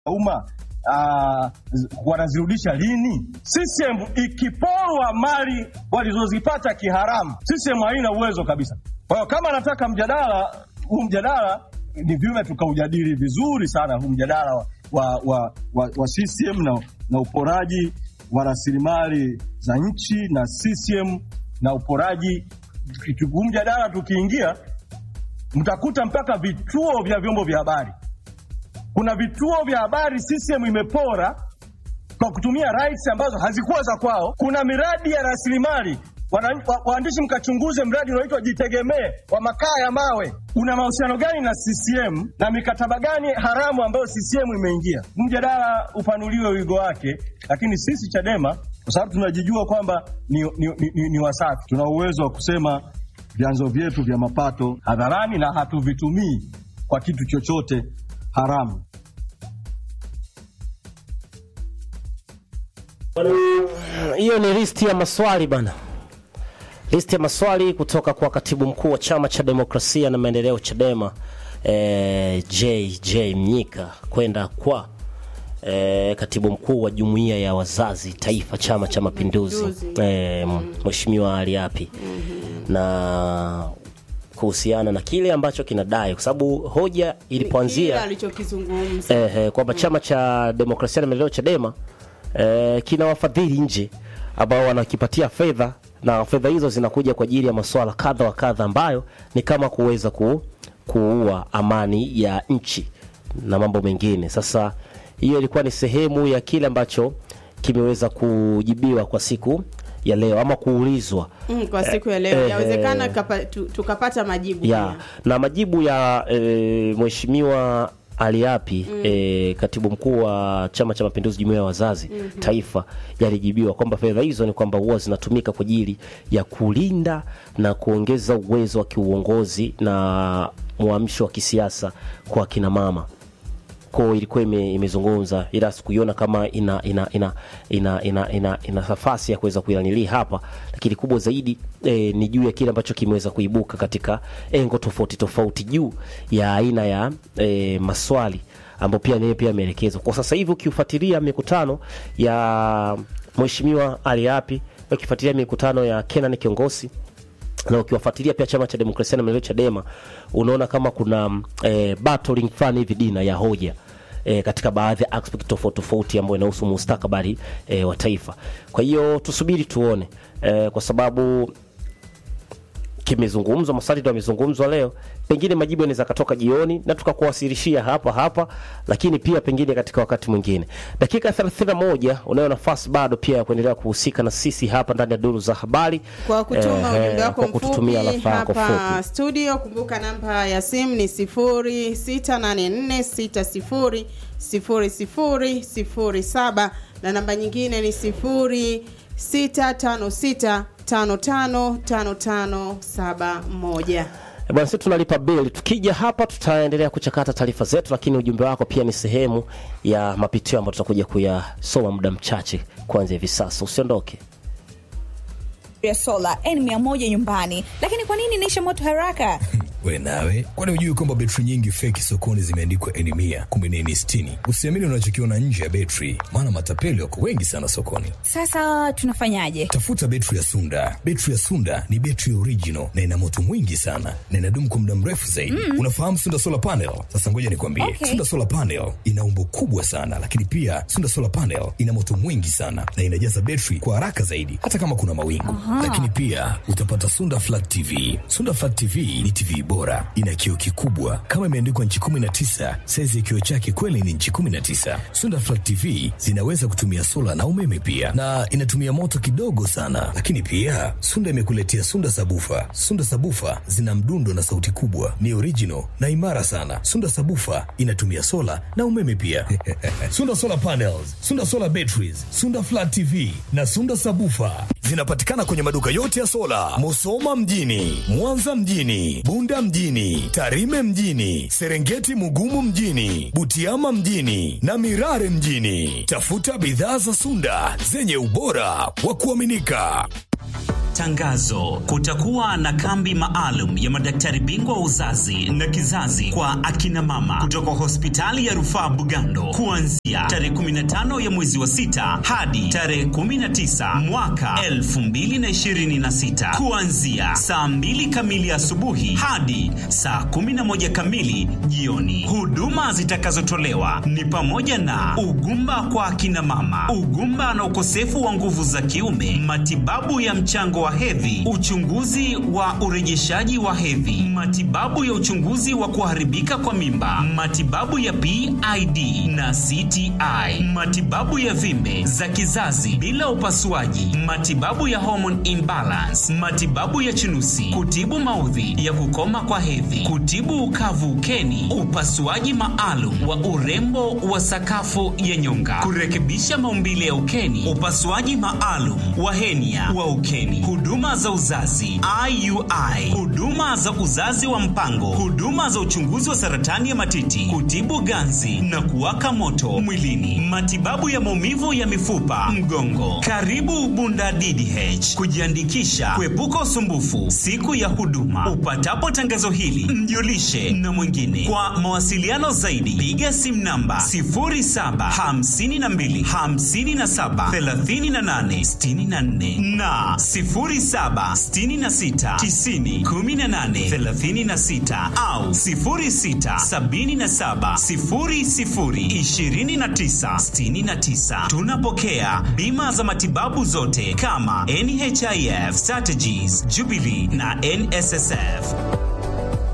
umma uh, wanazirudisha lini? CCM ikiporwa mali walizozipata kiharamu, CCM haina uwezo kabisa. Kwa hiyo kama anataka mjadala huu, mjadala ni vyema tukaujadili vizuri sana huu mjadala wa, wa, wa, wa, wa CCM na, na uporaji wa rasilimali za nchi na CCM na uporaji. Huu mjadala tukiingia, mtakuta mpaka vituo vya vyombo vya habari kuna vituo vya habari CCM imepora kwa kutumia rights ambazo hazikuwa za kwao. Kuna miradi ya rasilimali waandishi, mkachunguze mradi unaoitwa Jitegemee wa makaa ya mawe, una mahusiano gani na CCM na mikataba gani haramu ambayo CCM imeingia? Mjadala upanuliwe wigo wake, lakini sisi Chadema kwa sababu tunajijua kwamba ni, ni, ni, ni, ni wasafi, tuna uwezo wa kusema vyanzo vyetu vya mapato hadharani na hatuvitumii kwa kitu chochote haramu. Hiyo ni listi ya maswali bana, listi ya maswali kutoka kwa katibu mkuu wa chama cha demokrasia na maendeleo Chadema, eh, JJ Mnyika kwenda kwa eh, katibu mkuu wa jumuiya ya wazazi taifa chama cha mapinduzi eh, mheshimiwa Ali Api na kuhusiana na kile ambacho kinadai kwa sababu hoja ilipoanzia alichokizungumza eh, eh, kwamba chama cha demokrasia na maendeleo Chadema eh, kina wafadhili nje ambao wanakipatia fedha na fedha hizo zinakuja kwa ajili ya masuala kadha wa kadha ambayo ni kama kuweza ku, kuua amani ya nchi na mambo mengine. Sasa hiyo ilikuwa ni sehemu ya kile ambacho kimeweza kujibiwa kwa siku ya leo ama kuulizwa mm, kwa siku ya leo eh, yawezekana eh, kapa- tu- tukapata majibu ya pia. na majibu ya e, mheshimiwa Aliapi mm. e, katibu mkuu wa Chama cha Mapinduzi jumuiya ya wazazi mm-hmm. taifa yalijibiwa kwamba fedha hizo ni kwamba huwa zinatumika kwa ajili ya kulinda na kuongeza uwezo wa kiuongozi na mwamsho wa kisiasa kwa kina mama ko ilikuwa ime, imezungumza ila sikuiona kama ina ina ina ina ina, ina, ina nafasi ya kuweza kuilanili hapa, lakini kubwa zaidi e, ni juu ya kile ambacho kimeweza kuibuka katika engo tofauti tofauti juu ya aina ya e, maswali ambayo pia naye pia ameelekezwa kwa sasa hivi. Ukifuatilia mikutano ya mheshimiwa Ali Api, ukifuatilia mikutano ya Kenan Kiongosi na ukiwafuatilia pia chama cha demokrasia na maendeleo Chadema, unaona kama kuna e, battling fulani hivi dina ya hoja e, katika baadhi ya aspect tofauti tofauti ambayo inahusu mustakabali e, wa taifa. Kwa hiyo tusubiri tuone e, kwa sababu kimezungumzwa, maswali ndio yamezungumzwa leo, pengine majibu yanaweza katoka jioni na tukakuwasilishia hapa hapa, lakini pia pengine katika wakati mwingine. Dakika 31 unayo nafasi bado pia ya kuendelea kuhusika na sisi hapa ndani ya duru za habari kwa kutuma Eh, ujumbe wako kwa kututumia mfupi rafa yako hapa fupi. studio. Kumbuka namba ya simu ni 0684600007 na namba nyingine ni 0656555571. Eh, Bwana, sisi tunalipa bili. Tukija hapa, tutaendelea kuchakata taarifa zetu, lakini ujumbe wako pia ni sehemu ya mapitio ambayo tutakuja kuyasoma muda mchache kuanzia hivi sasa. Usiondoke. ya sola N100 nyumbani, lakini kwa nini inaisha moto haraka? We nawe, kwani hujui kwamba betri nyingi feki sokoni zimeandikwa N mia kumbe ni N sitini? Usiamini unachokiona nje ya betri, maana matapeli wako wengi sana sokoni. Sasa tunafanyaje? Tafuta betri ya Sunda. Betri ya Sunda ni betri original na ina moto mwingi sana na inadumu kwa muda mrefu zaidi. Unafahamu Sunda solar panel? Sasa ngoja nikwambie, Okay. Sunda solar panel ina umbo kubwa sana, lakini pia Sunda solar panel ina moto mwingi sana na inajaza betri kwa haraka zaidi, hata kama kuna mawingu. Lakini pia utapata Sunda flat TV. Sunda flat TV ni TV bora, ina kioo kikubwa kama imeandikwa nchi 19. Saizi ya kioo chake kweli ni nchi 19. Sunda flat TV zinaweza kutumia sola na umeme pia, na inatumia moto kidogo sana. Lakini pia Sunda imekuletea Sunda sabufa. Sunda sabufa zina mdundo na sauti kubwa, ni original na imara sana. Sunda sabufa inatumia sola na umeme pia. Sunda solar panels, Sunda solar batteries, Sunda flat TV na Sunda sabufa zinapatikana kwenye maduka yote ya sola, Musoma mjini, Mwanza mjini, Bunda mjini, Tarime mjini, Serengeti Mugumu mjini, Butiama mjini na Mirare mjini. Tafuta bidhaa za Sunda zenye ubora wa kuaminika. Tangazo: kutakuwa na kambi maalum ya madaktari bingwa wa uzazi na kizazi kwa akina mama kutoka hospitali ya rufaa Bugando kuanzia tarehe 15 ya mwezi wa sita hadi tarehe 19 mwaka 2026 kuanzia saa 2 kamili asubuhi hadi saa 11 kamili jioni. Huduma zitakazotolewa ni pamoja na ugumba kwa akina mama, ugumba na ukosefu wa nguvu za kiume, matibabu ya mchango wa hedhi, uchunguzi wa urejeshaji wa hedhi, matibabu ya uchunguzi wa kuharibika kwa mimba, matibabu ya PID na CTI, matibabu ya vimbe za kizazi bila upasuaji, matibabu ya hormone imbalance, matibabu ya chunusi, kutibu maudhi ya kukoma kwa hedhi, kutibu ukavu ukeni, upasuaji maalum wa urembo wa sakafu ya nyonga, kurekebisha maumbile ya ukeni, upasuaji maalum wa henia wa ukeni, huduma za uzazi IUI, huduma za uzazi wa mpango, huduma za uchunguzi wa saratani ya matiti, kutibu ganzi na kuwaka moto mwilini, matibabu ya maumivu ya mifupa, mgongo. Karibu Bunda DDH kujiandikisha, kuepuka usumbufu siku ya huduma. Upatapo tangazo hili, mjulishe na mwingine. Kwa mawasiliano zaidi, piga simu namba 0752 57 38 64 na 0766 90 18 36 au 0677 00 29 69. Tunapokea bima za matibabu zote kama NHIF, Strategies, Jubilee na NSSF.